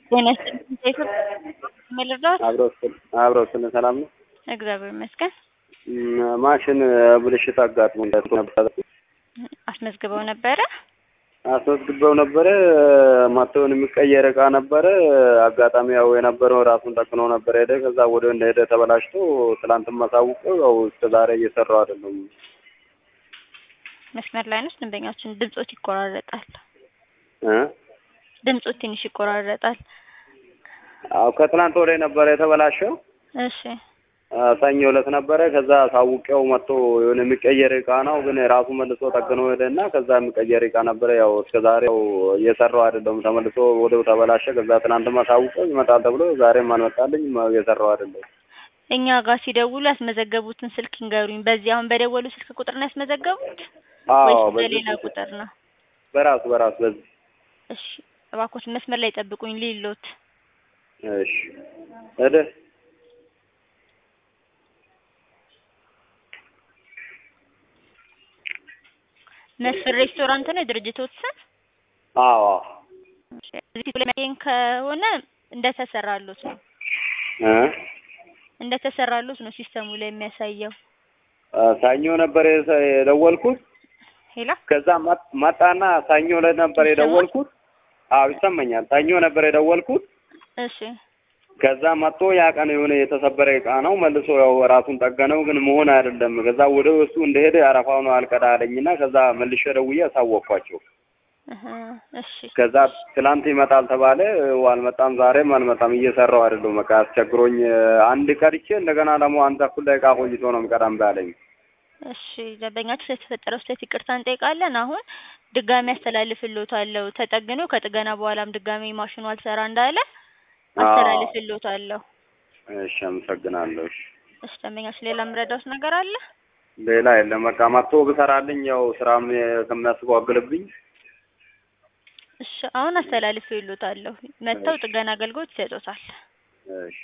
ጤና ይስጥልኝ ሴቶች ምን ልርዳዎት? አብረው ስለ ሰላም ነው። እግዚአብሔር ይመስገን። እም፣ ማሽን ብልሽት አጋጥሞ ነበር። አስመዝግበው ነበረ? አስመዝግበው ነበረ። ማተውን የሚቀየር እቃ ነበረ። አጋጣሚ ያው የነበረው ራሱን ጠቅኖ ነበረ ሄደ። ከዛ ወደ እንደሄደ ተበላሽቶ ትላንትም አሳውቀው ያው እስከ ዛሬ እየሰራው አይደለም። መስመር ላይ ነች። ደንበኛችን ድምጾት ይቆራረጣል። እ ድምጾት ትንሽ ይቆራረጣል። አዎ ከትላንት ወደ ነበረ የተበላሸው እሺ ሰኞ ዕለት ነበረ። ከዛ ሳውቄው መጥቶ የሆነ የሚቀየር እቃ ነው ግን ራሱ መልሶ ጠግኖ ሄደና ከዛ የሚቀየር እቃ ነበረ። ያው እስከ ዛሬው እየሰራው አይደለም። ተመልሶ ወደው ተበላሸ። ከዛ ትናንትም አሳውቀው ይመጣል ተብሎ ዛሬም አልመጣልኝ። እየሰራው አይደለም። እኛ ጋር ሲደውሉ ያስመዘገቡትን ስልክ ይንገሩኝ። በዚህ አሁን በደወሉ ስልክ ቁጥር ነው ያስመዘገቡት አዎ ወይስ በዚህ በሌላ ቁጥር ነው? በራሱ በራሱ በዚህ እሺ እባክዎት መስመር ላይ ጠብቁኝ ሊሎት እሺ ሄደ መስፍን ሬስቶራንት ነው የድርጅቶት ስም? አዎ እሺ፣ እዚህ ላይ የሚያገኝ ከሆነ እንደተሰራሉት ነው እ እንደተሰራሉት ነው ሲስተሙ ላይ የሚያሳየው። ሰኞ ነበር የሰ- የደወልኩት ሄላ ከዛ መጥ- መጣና ሰኞ ዕለት ነበር የደወልኩት። አዎ ይሰማኛል። ሰኞ ነበር የደወልኩት። እሺ ከዛ መጥቶ ያ ቀን የሆነ የተሰበረ እቃ ነው መልሶ ያው ራሱን ጠገነው፣ ግን መሆን አይደለም። ከዛ ወደ እሱ እንደሄደ አረፋው ነው አልቀዳ አለኝና ከዛ መልሼ ደውዬ አሳወቅኳቸው። እህ እሺ ከዛ ትላንት ይመጣል ተባለ፣ አልመጣም። ዛሬም አልመጣም። እየሰራው አይደለም። በቃ አስቸግሮኝ አንድ ቀድቼ እንደገና ደግሞ አንድ ተኩል ደቂቃ ቆይቶ ነው የምቀዳም ባለኝ። እሺ ደንበኛችሁ ስለተፈጠረው ስህተት ይቅርታ እንጠይቃለን። አሁን ድጋሚ አስተላልፍልዎታለሁ። ተጠግኖ ከጥገና በኋላም ድጋሚ ማሽኑ አልሰራ እንዳለ አስተላልፍልዎታለሁ። እሺ አመሰግናለሁ። እሺ እሺ ደንበኛችሁ ሌላ የምረዳዎት ነገር አለ? ሌላ የለም። በቃ መጥቶ ብሰራልኝ ያው ስራም ከሚያስጓግልብኝ እሺ አሁን አስተላልፍልዎታለሁ። መጥተው ጥገና አገልግሎት ይሰጡታል። እሺ